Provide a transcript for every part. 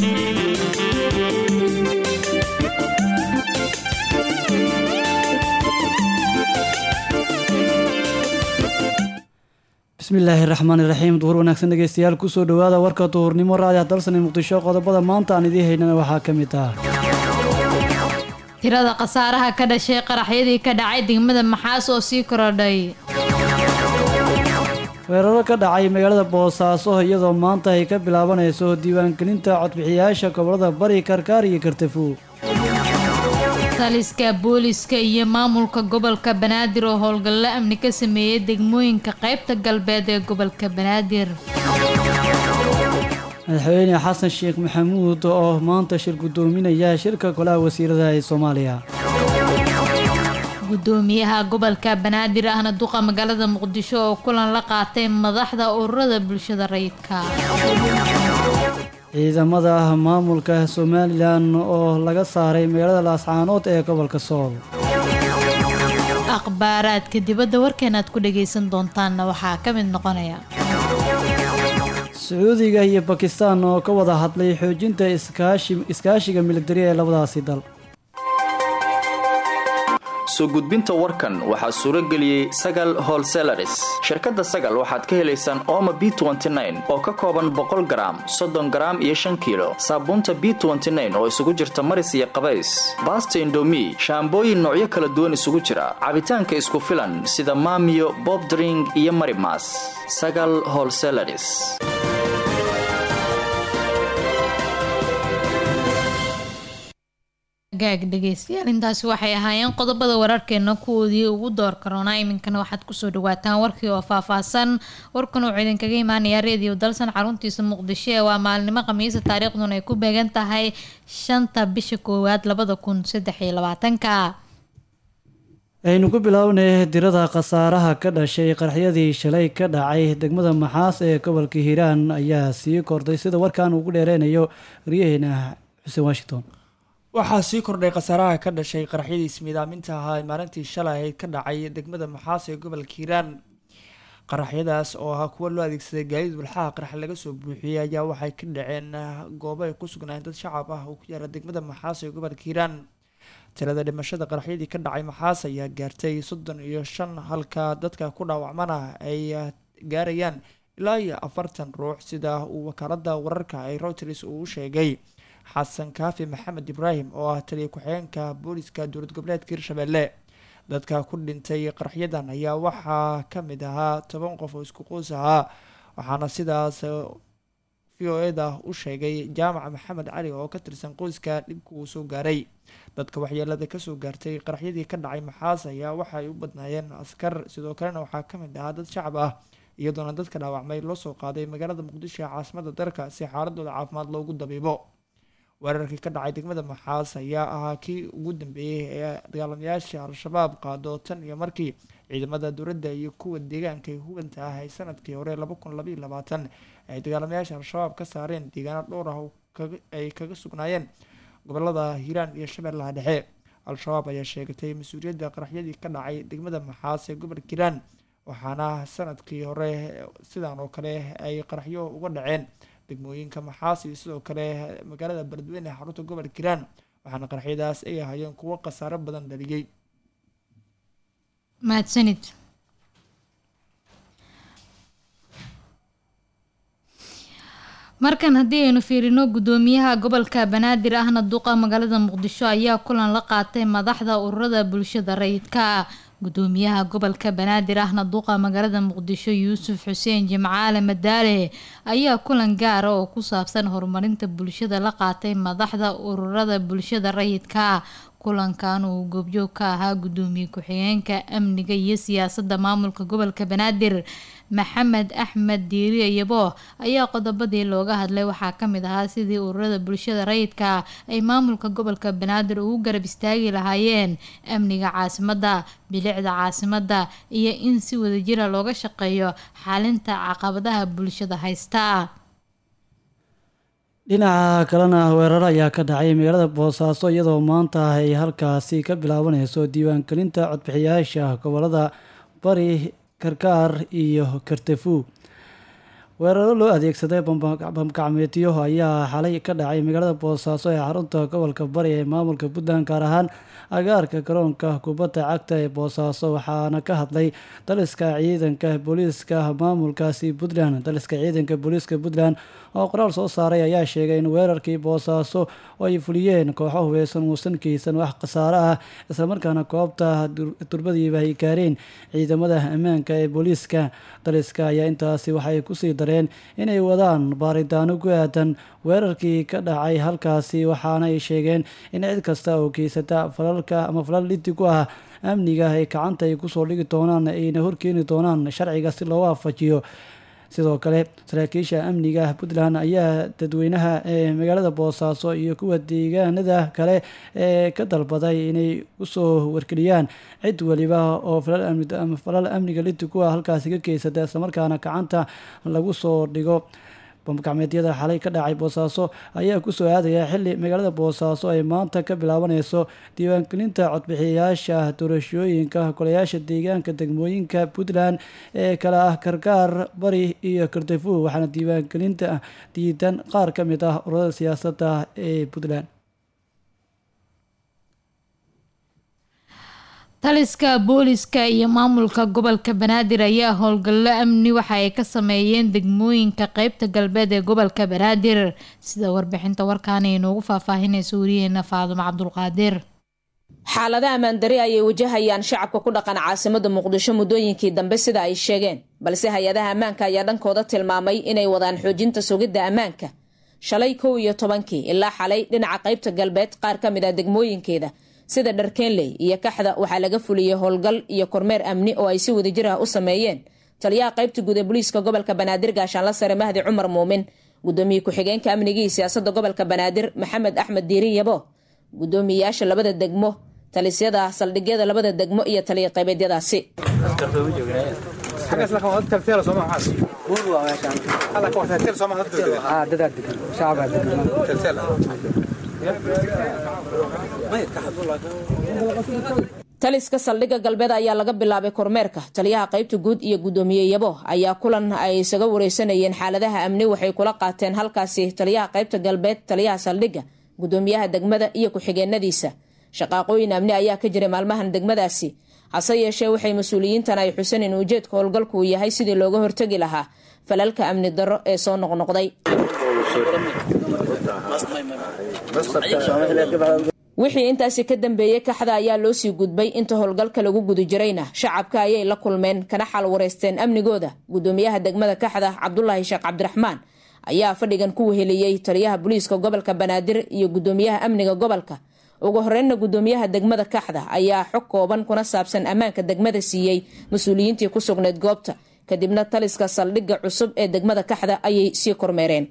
bismillaahi raxmaani raxiim duhur wanaagsan dhegeystayaal kusoo dhowaada warka duhurnimo raadiah dalsani muqdisho qodobada maanta aan idiin haynana waxaa ka mid ah tirada khasaaraha ka dhashay qaraxyadii ka dhacay degmada maxaas oo sii korodhay weeraro ka dhacay magaalada boosaaso iyadoo maanta ay ka bilaabanayso diiwaangelinta codbixiyayaasha gobolada bari karkaar iyo kartafuu taliska booliska iyo maamulka gobolka banaadir oo howlgallo amni ka sameeyey degmooyinka qaybta galbeed ee gobolka banaadir madaxweyne xasan sheekh maxamuud oo maanta shir guddoominaya shirka golaha wasiirada ee soomaaliya gudoomiyaha gobolka banaadir ahna duqa magaalada muqdisho oo kulan la qaatay madaxda ururada bulshada rayidka ciidamada maamulka somalilan oo laga saaray magaalada laascaanood ee gobolka sool akhbaaraadka dibadda warkeena aad ku dhagaysan doontaanna waxaa ka mid noqonaya sacuudiga iyo bakistan oo ka wada hadlay xoojinta iskaashiga militari ee labadaasi dal soo gudbinta warkan waxaa suuro geliyey sagal holselaris shirkadda sagal waxaad ka helaysaan ooma b oo ka kooban boqol garaam soddon garaam iyo shan kiilo saabuunta b oo isugu jirta maris iyo qabays baasta indomi shaambooyin noocyo kala duwan isugu jira cabitaanka isku filan sida maamiyo bobdring iyo marimas sagal holselaris gaag dhegeystayaal intaasi waxay ahaayeen qodobada wararkeena kuwoodii ugu door karoonaa iminkana waxaad kusoo dhawaataan warkii oo faahfaahsan warkan wuxuu idinkaga imaanayaa reediyo dalsan xaruntiisa muqdisho ee waa maalinimo khamiisa taariikhduna ay ku beegan tahay shanta bisha koowaad labada kun saddex iyo labaatanka aynu ku bilownay dirada khasaaraha ka dhashay qaraxyadii shalay ka dhacay degmada maxaas ee gobolka hiiraan ayaa sii kordhay sida warkan ugu dheereynayo waryaheena xuseen washington waxaa sii kordhay khasaaraha ka dhashay qaraxyadii ismiidaaminta ahaa ee maalintii shalay ahayd ka dhacay degmada maxaas ee gobolka hiiraan qaraxyadaas oo ahaa kuwa loo adeegsaday gaadiid walxaha qarax laga soo buuxiyey ayaa waxay ka dhaceen goobo ay ku sugnaayeen dad shacab ah oo ku yaala degmada maxaas ee gobolka hiiraan tirada dhimashada qaraxyadii ka dhacay maxaas ayaa gaartay soddon iyo shan halka dadka ku dhaawacmana ay gaarayaan ilaa iyo afartan ruux sida uu wakaalada wararka ee reuters uu sheegay xasan kaafi maxamed ibraahim oo ah taliya ku-xigeenka booliska dowlad goboleedka hirshabelle dadka ku dhintay qaraxyadan ayaa waxaa ka mid ahaa toban qof oo isku qoys ahaa waxaana sidaas v o eda u sheegay jaamac maxamed cali oo ka tirsan qoyska dhibka uu soo gaaray dadka waxyeelada kasoo gaartay qaraxyadii ka dhacay maxaas ayaa waxaay u badnaayeen askar sidoo kalena waxaa ka mid ahaa dad shacab ah iyadoona dadka dhaawacmay loo soo qaaday magaalada muqdisho ee caasimada dalka si xaaladooda caafimaad loogu dabiibo weerarkii ka dhacay degmada maxaas ayaa ahaa kii ugu dambeeyey ee dagaalamayaasha al-shabaab qaado tan iyo markii ciidamada dowladda iyo kuwa deegaanka ee hubanta ah ay sanadkii hore laba kun labaiyo labaatan ay dagaalamayaasha al-shabaab ka saareen deegaano dhowr ah ay kaga sugnaayeen gobolada hiiraan iyo shabeellaha dhexe al-shabaab ayaa sheegatay mas-uuliyadda qaraxyadii ka dhacay degmada maxaas ee gobolka hiiraan waxaana sanadkii hore sidan oo kale ay qaraxyo uga dhaceen degmooyinka maxaas iyo sidoo kale magaalada beledweyne ee xarunta gobolka hiiraan waxaana qaraxyadaas ay ahaayeen kuwo khasaaro badan dhaliyey mahadsanid markan haddii aynu fiirino gudoomiyaha gobolka banaadir ahna duqa magaalada muqdisho ayaa kulan la qaatay madaxda ururada bulshada rayidka gudoomiyaha gobolka banaadir ahna duqa magaalada muqdisho yuusuf xuseen jimcaale madaale ayaa kulan gaara oo ku saabsan horumarinta bulshada la qaatay madaxda ururada bulshada rayidka kulankan uu goobjoog ka ahaa gudoomiye ku-xigeenka amniga iyo siyaasadda maamulka gobolka banaadir maxamed axmed diiriye yabo ayaa qodobadii looga hadlay waxaa kamid ahaa sidii ururada bulshada rayidka ay maamulka gobolka banaadir ugu garab istaagi lahaayeen amniga caasimadda bilicda caasimadda iyo in si wadajira looga shaqeeyo xalinta caqabadaha bulshada haysta dhinaca kalena weeraro ayaa ka dhacay magaalada boosaaso iyadoo maanta ay halkaasi ka bilaabaneyso diiwaangelinta codbixiyaasha gobolada bari karkaar iyo kartafuu weeraro loo adeegsaday bamgacmeedyo ayaa xalay ka dhacay magaalada boosaaso ee xarunta gobolka bari ee maamulka puntland gaar ahaan agaarka garoonka kubadda cagta ee boosaaso waxaana ka hadlay daliska ciidanka booliiska maamulkaasi puntland daliska ciidanka booliiska puntland oo qoraal soo saaray ayaa sheegay in weerarkii boosaaso oo ay fuliyeen kooxo hubeysan uusan keysan wax khasaare ah islamarkaana koobta durbadiiba ay gaareen ciidamada ammaanka ee booliiska daliska ayaa intaasi waxay kusii dareen inay wadaan baaritaano ku aadan weerarkii ka dhacay halkaasi waxaana ay sheegeen in cid kasta oo keysata falalka ama falal liddi ku ah amniga ay gacanta ay kusoo dhigi doonaan ayna horkeeni doonaan sharciga si loo waafajiyo sidoo kale saraakiisha amniga puntland ayaa dadweynaha ee magaalada boosaaso iyo kuwa deegaanada kale ee ka dalbaday inay usoo wargeliyaan cid weliba oo falal amniga liddi ku ah halkaasi ka keysata islamarkaana gacanta lagu soo dhigo bamgacmeedyada xalay ka dhacay boosaaso ayaa kusoo aadaya xili magaalada boosaaso ay maanta ka bilaabaneyso diiwaangelinta codbixiyayaasha doorashooyinka golayaasha deegaanka degmooyinka puntland ee kale ah karkaar bari iyo kardafu waxaana diiwaangelinta diidan qaar ka mid ah ururada siyaasadda ee puntland taliska booliska iyo maamulka gobolka banaadir ayaa howlgallo amni waxa ay ka sameeyeen degmooyinka qeybta galbeed ee gobolka banaadir sida warbixinta warkaana inoogu faahfaahinaysa wariyaheena faadumo cabdulqaadir xaalada ammaandari ayay wajahayaan shacabka ku dhaqan caasimada muqdisho muddooyinkii dambe sida ay sheegeen balse hay-adaha ammaanka ayaa dhankooda tilmaamay inay wadaan xoojinta sugidda ammaanka shalay kow iyo tobankii ilaa xalay dhinaca qeybta galbeed qaar ka mid ah degmooyinkeeda sida dharkeenley iyo kaxda waxaa laga fuliyey howlgal iyo kormeer amni oo ay si wadajir ah u sameeyeen taliyaha qaybta guud ee booliiska gobolka banaadir gaashaanla sare mahdi cumar muumin gudoomiye ku-xigeenka amnigii siyaasada gobolka banaadir maxamed axmed diiri yabo gudoomiyeyaasha labada degmo talisyada saldhigyada labada degmo iyo taliya qaybeedyadaasi taliska saldhigga galbeed ayaa laga bilaabay kormeerka taliyaha qaybta guud iyo gudoomiye yabo ayaa kulan ay isaga wareysanayeen xaaladaha amni waxay kula qaateen halkaasi taliyaha qaybta galbeed taliyaha saldhigga gudoomiyaha degmada iyo ku-xigeenadiisa shaqaaqooyin amni ayaa ka jiray maalmahan degmadaasi hase yeeshee waxay mas-uuliyiintan ay xusan in ujeedka howlgalku uu yahay sidii looga hortegi lahaa falalka amni darro ee soo noqnoqday wixii intaasi ka dambeeyey kaxda ayaa loo sii gudbay inta howlgalka lagu guda jirayna shacabka ayay la kulmeen kana xal wareysteen amnigooda gudoomiyaha degmada kaxda cabdulaahi sheekh cabdiraxmaan ayaa fadhigan ku weheliyey taliyaha booliiska gobolka banaadir iyo gudoomiyaha amniga gobolka ugu horeynna gudoomiyaha degmada kaxda ayaa xog kooban kuna saabsan ammaanka degmada siiyey mas-uuliyiintii ku sugnayd goobta kadibna taliska saldhigga cusub ee degmada kaxda ayay sii kormeereen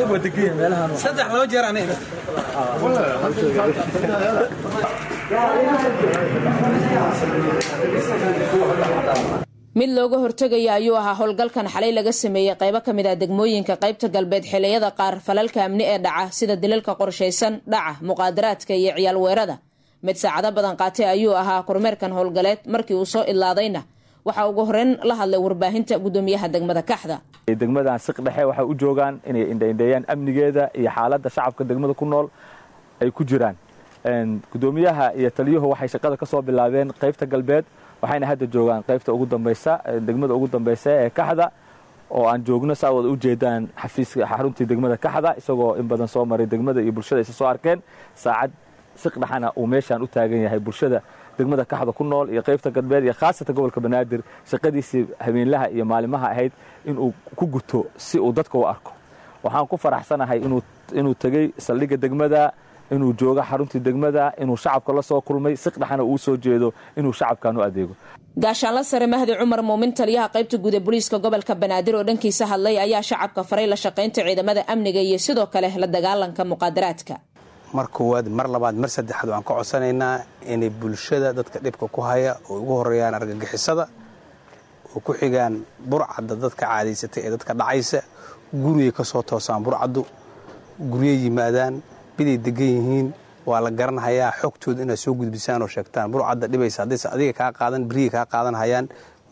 mid looga hortegaya ayuu ahaa howlgalkan xalay laga sameeyey qaybo ka mid ah degmooyinka qaybta galbeed xiliyada qaar falalka amni ee dhaca sida dilalka qorshaysan dhaca muqaadaraadka iyo ciyaal weerada mid saacado badan qaatay ayuu ahaa kormeerkan howlgaleed markii uu soo idlaadayna waxaa ugu horeyn la hadlay warbaahinta gudoomiyaha degmada kaxda degmadan siq dhexe waxay u joogaan inay indhaindheeyaan amnigeeda iyo xaaladda shacabka degmada ku nool ay ku jiraan gudoomiyaha iyo taliyuhu waxay shaqada ka soo bilaabeen qaybta galbeed waxayna hadda joogaan qaybta ugu dambaysa degmada ugu dambaysa ee kaxda oo aan joogno saa wada u jeedaan xafiiska xaruntii degmada kaxda isagoo in badan soo maray degmada iyo bulshada isa soo arkeen saacad siqdhaxana uu meeshaan u taagan yahay bulshada degmada kaxda ku nool iyo qaybta galbeed iyo khaasatan gobolka banaadir shaqadiisii habeenlaha iyo maalimaha ahayd inuu ku guto si uu dadka u arko waxaan ku faraxsanahay inuu tegey saldhigga degmada inuu joogo xaruntii degmada inuu shacabka la soo kulmay siqdhaxana uu soo jeedo inuu shacabkan u adeego gaashaanla sare mahdi cumar muumin taliyaha qaybta guud ee booliiska gobolka banaadir oo dhankiisa hadlay ayaa shacabka faray la shaqaynta ciidamada amniga iyo sidoo kale la dagaalanka muqaadaraadka mar koowaad mar labaad mar saddexaad waan ka codsanaynaa inay bulshada dadka dhibka ku haya oo ugu horeeyaan argagixisada oo ku xigaan burcadda dadka caadaysatay ee dadka dhacaysa gurigay ka soo toosaan burcaddu guryay yimaadaan biday degan yihiin waa la garanhayaa xogtooda inaad soo gudbisaan oo sheegtaan burcadda dhibaysa haddayse adiga kaa qaadan beriyay kaa qaadan hayaan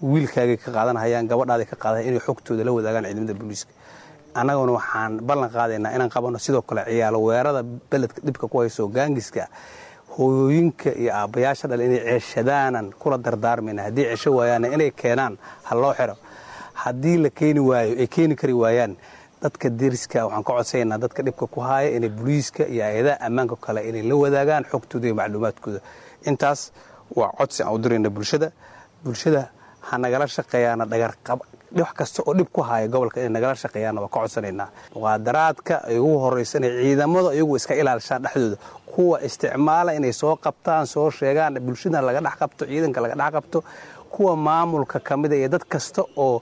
wiilkaagay ka qaadanahayaan gabadhaaday ka qaadanayan inay xogtooda la wadaagaan ciidamada booliiska annaguna waxaan ballan qaadaynaa inaan qabanno sidoo kale ciyaalo weerada beledka dhibka ku hayso gaangiska hooyooyinka iyo aabbayaasha dhal inay ceeshadaanan kula dardaarmayna haddii cesho waayaanna inay keenaan ha loo xiro haddii la keeni waayo ay keeni kari waayaan dadka deriska waxaan ka codsaynaa dadka dhibka ku haaya inay booliiska iyo hay-adaha ammaanka kale inay la wadaagaan xogtooda iyo macluumaadkooda intaas waa codsi aan u dirayna bulshada bulshada ha nagala shaqeeyaana dhagarqab wax kasta oo dhib ku haya gobolka inay nagala shaqeeyaanna waa ka codsanaynaa muqaadaraadka ay ugu horraysa inay ciidamada iyagu iska ilaalishaan dhexdooda kuwa isticmaala inay soo qabtaan soo sheegaan bulshada laga dhex qabto ciidanka laga dhex qabto kuwa maamulka ka mida iyo dad kasta oo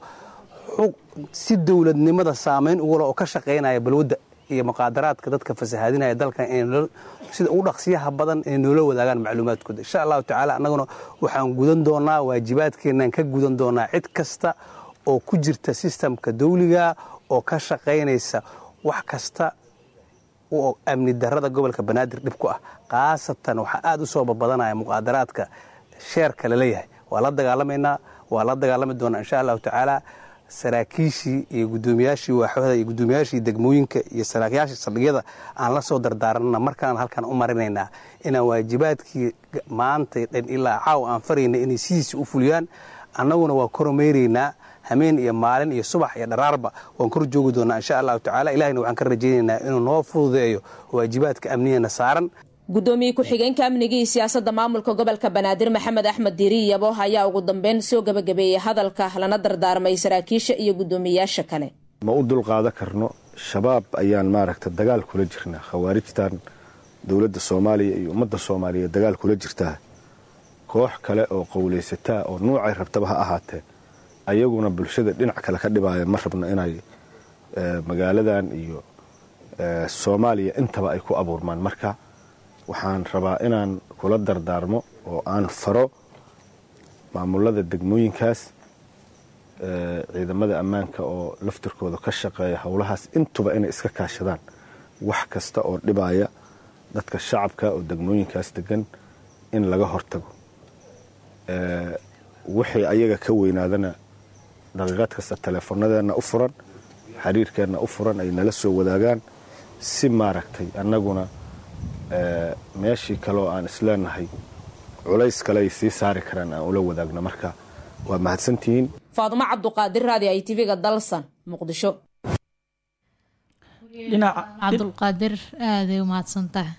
si dowladnimada saamayn ugula oo ka shaqaynaya balwadda iyo muqaadaraadka dadka fasahaadinaya dalkan sida ugu dhaqsiyaha badan inay noola wadaagaan macluumaadkooda insha allahu tacaala annaguna waxaan gudan doonaa waajibaadkeenaan ka gudan doonaa cid kasta oo ku jirta sistamka dawliga oo ka shaqaynaysa wax kasta oo amni darada gobolka banaadir dhib ku ah khaasatan waxaa aad u soo babadanaya muqaadaraadka sheerka laleeyahay waa la dagaalamaynaa waa la dagaalami doonaa insha allahu tacaala saraakiishii iyo gudoomiyaashii waaxooda iyo gudoomiyaashii degmooyinka iyo saraakiyaashii saldhigyada aan la soo dardaaranna markaan halkan u marinaynaa inaan waajibaadkii maanta dhan ilaa caaw aan farayna inay sidiisa u fuliyaan annaguna waa koromeyraynaa hameen iyo maalin iyo subax iyo dharaarba waan kor joogi doonaa insha allahu tacala ilahina waxaan ka rajaynaynaa inuu noo fududeeyo waajibaadka amniyana saaran gudoomiye ku-xigeenka amniga iyo siyaasadda maamulka gobolka banaadir maxamed axmed diiri yabo ayaa ugu dambeyn soo gebagabeeyey hadalka lana dardaarmay saraakiisha iyo guddoomiyayaasha kale ma u dulqaadan karno shabaab ayaan maaragta dagaal kula jirnaa khawaarijtan dowladda soomaaliya iyo ummadda soomaaliya dagaal kula jirtaa koox kale oo qowlaysataa oo nuucay rabtaba ha ahaatee ayaguna bulshada dhinac kale ka dhibaaya ma rabno inay magaaladan iyo soomaaliya intaba ay ku abuurmaan marka waxaan rabaa inaan kula dardaarmo oo aan faro maamulada degmooyinkaas ciidamada ammaanka oo laftirkooda ka shaqeeya howlahaas intuba inay iska kaashadaan wax kasta oo dhibaya dadka shacabka oo degmooyinkaas degan in laga hortago wixii ayaga ka weynaadana daqiiqad kasta teleefonadeenna u furan xiriirkeenna u furan ay nala soo wadaagaan si maaragtay annaguna meeshii kaleoo aan isleenahay culays kale ay sii saari karaan aan ula wadaagno marka waa mahadsantihiin faadumo cabduqaadir raadi i tv-ga dalsan muqdisho cabdulqaadir aaday u mahadsantaha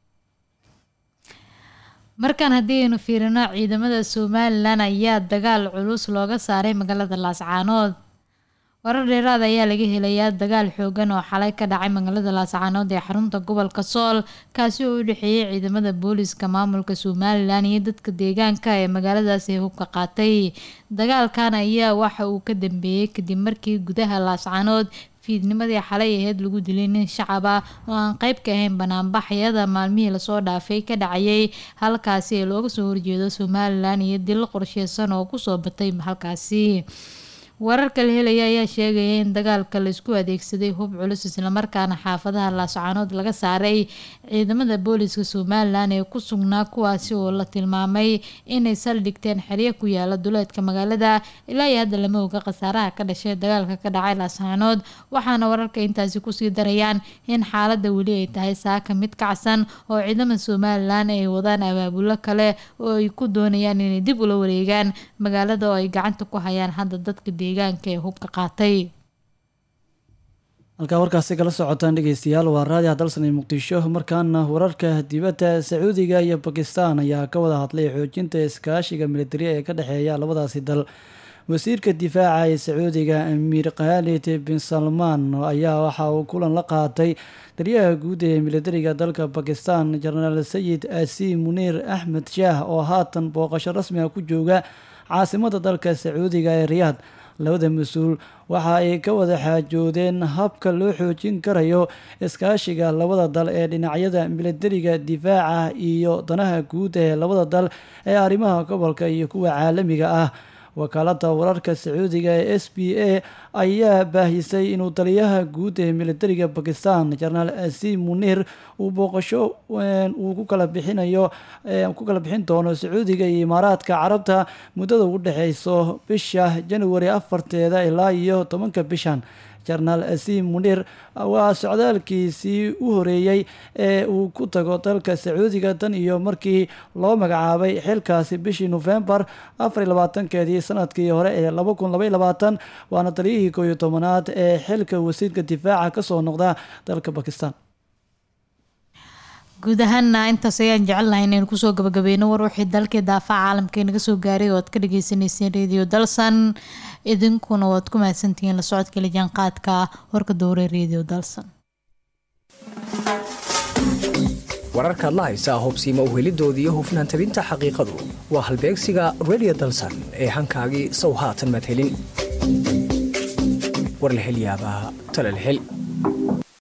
markaan haddii aynu fiirino ciidamada somalilan ayaa dagaal culus looga saaray magaalada laascaanood warar dheeraad ayaa laga helayaa dagaal xoogan oo xalay ka dhacay magaalada laascaanood ee xarunta gobolka sool kaasi oo u dhexeeyay ciidamada booliska maamulka somalilan iyo dadka deegaanka ee magaaladaasi hubka qaatay dagaalkan ayaa waxa uu ka dambeeyey kadib markii gudaha laascaanood fiidnimadii xalay aheyd lagu dilay nin shacab ah oo aan qeyb ka ahayn banaanbaxyada maalmihii lasoo dhaafay ka dhacayay halkaasi ee looga soo horjeedo somalilan iyo dil qorsheysan oo kusoo batay halkaasi wararka la helaya ayaa sheegaya in dagaalka laisku adeegsaday hub culus islamarkaana xaafadaha laascaanood laga saaray ciidamada booliska somalilan ee ku sugnaa kuwaasi oo la tilmaamay inay saldhigteen xeryo ku yaala duleedka magaalada ilaa iyo hadda lama oga khasaaraha ka dhashay dagaalka ka dhacay laascaanood waxaana wararka intaasi kusii darayaan in xaalada weli ay tahay saaka mid kacsan oo ciidamada somalilan ay wadaan abaabulo kale oo ay ku doonayaan inay dib ula wareegaan magaalada oo ay gacanta ku hayaan hadda dadka deegaanka ee hubka qaatay halkaa warkaasi kala socotaan dhegeystayaal waa raadiha dalsanay muqdisho markaana wararka dibadda sacuudiga iyo bakistan ayaa ka wada hadlay xoojinta iskaashiga militari ee ka dhexeeya labadaasi dal wasiirka difaaca ee sacuudiga amiir khaalid bin salmaan ayaa waxa uu kulan la qaatay taliyaha guud ee militariga dalka bakistan jenaraal sayid asi muniir axmed shaah oo haatan booqasho rasmi ah ku jooga caasimada dalka sacuudiga ee riyaad labada mas-uul waxa ay ka wada xaajoodeen habka loo xoojin karayo iskaashiga labada dal ee dhinacyada militariga difaaca iyo danaha guud ee labada dal ee arrimaha gobolka iyo kuwa caalamiga ah wakaalada wararka sacuudiga ee s b a ayaa baahisay inuu taliyaha guud ee militariga bakistan jenaraal asim munir uu booqasho uu ku kala bixinayo ku kala bixin doono sacuudiga iyo imaaraadka carabta muddada u dhexeyso bisha januari afarteeda ilaa iyo tobanka bishan jenaraal asim munir waa socdaalkiisii u horeeyey ee uu ku tago dalka sacuudiga tan iyo markii loo magacaabay xilkaasi bishii nofembar afariy labaatankeedii sanadkii hore ee laba kun labaiy labaatan waana taliyihii koob iyo tobanaad ee xilka wasiirka difaaca kasoo noqda dalka bakistan guud ahaana intaas ayaan jecelnahay inaynu kusoo gabagabeyno war wixii dalkii daafaca caalamka inaga soo gaaray oo aad ka dhageysaneyseen radio dalsan idinkuna waad ku mahadsantihiin la socodka lijaanqaadka warka dowre radio dalsan wararkaad la haysaa hubsiima uhelidoodii iyo hufnaan tabinta xaqiiqadu waa halbeegsiga radio dalsan ee hankaagii sow haatan madhelin war la hel yaabaa tala la hel